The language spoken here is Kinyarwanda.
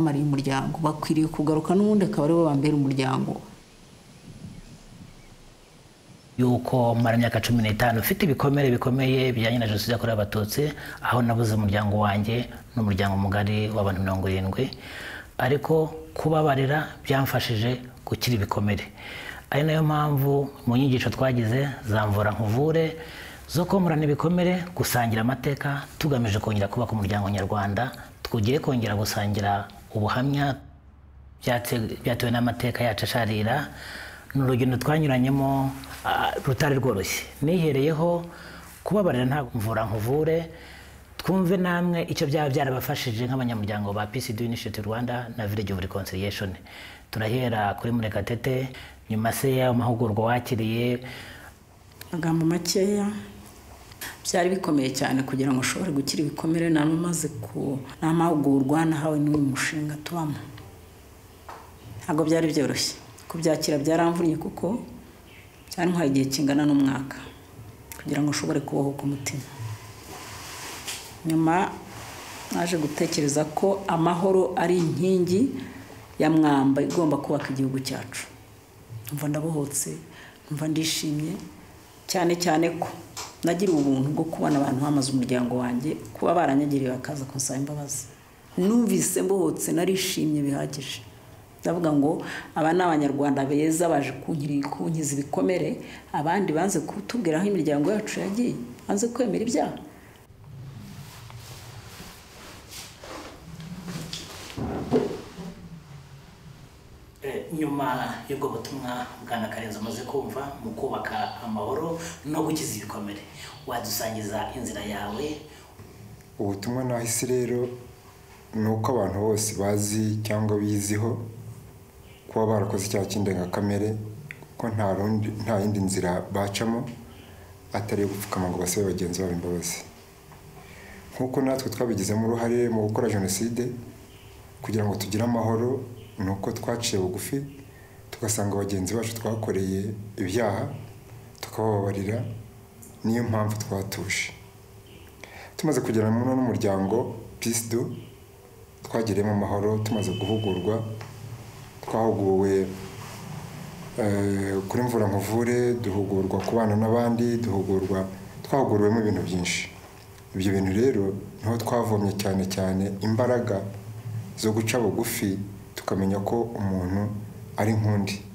bamariye umuryango bakwiriye kugaruka n'ubundi akaba aribo bambera umuryango yuko mara imyaka cumi n'itanu ufite ibikomere bikomeye bijyanye na jenoside yakorewe abatutsi aho nabuze umuryango wanjye n'umuryango mugari w'abantu mirongo irindwi ariko kubabarira byamfashije gukira ibikomere ari nayo mpamvu mu nyigisho twagize zamvura nkuvure zo komorana ibikomere gusangira amateka tugamije kongera kubaka umuryango nyarwanda twugiye kongera gusangira ubuhamya byatewe n'amateka yacu asharira ni urugendo twanyuranyemo rutari rworoshye nihereyeho kubabarira nta mvura nkuvure twumve namwe icyo byaba byarabafashije nk'abanyamuryango ba pcd initiative rwanda na village of reconciliation turahera kuri murekatete nyuma se y'amahugurwa wakiriye amagambo makeya byari bikomeye cyane kugira ngo ushobore gukira ibikomere nari umaze ku n'amahugurwa nahawe n'uyu mushinga tubamo ntabwo byari byoroshye kubyakira byaramvunnye kuko byantwaye igihe kingana n'umwaka kugira ngo ushobore kubohoka umutima nyuma naje gutekereza ko amahoro ari inkingi ya mwamba igomba kubaka igihugu cyacu mva ndabohotse mva ndishimye cyane cyane ko nagira ubuntu bwo kubona abantu bamaze umuryango wanjye kuba baranyagiriye bakaza kunsaba imbabazi numvise mbohotse narishimye bihagije ndavuga ngo aba ni abanyarwanda beza baje kunkiza ibikomere abandi banze kutubwira aho imiryango yacu yagiye banze kwemera ibyaha nyuma y'ubwo butumwa bwana karenzi umaze kumva mu kubaka amahoro no gukiza ibikomere wadusangiza inzira yawe ubutumwa nahise rero ni uko abantu bose bazi cyangwa biziho kuba barakoze icyaha cy'indengakamere ko nta yindi nzira bacamo atari iyo gupfukama ngo basabe bagenzi babo imbabazi nk'uko natwe twabigizemo uruhare mu gukora jenoside kugira ngo tugire amahoro ni uko twaciye bugufi tugasanga bagenzi bacu twakoreye ibyaha tukabababarira niyo mpamvu twatuje tumaze kugera muri uno muryango pisido twagiriyemo amahoro tumaze guhugurwa twahuguwe kuri mvura nkuvure duhugurwa kubana n'abandi duhugurwa twahuguriwemo ibintu byinshi ibyo bintu rero niho twavomye cyane cyane imbaraga zo guca bugufi tukamenya ko umuntu ari nk'undi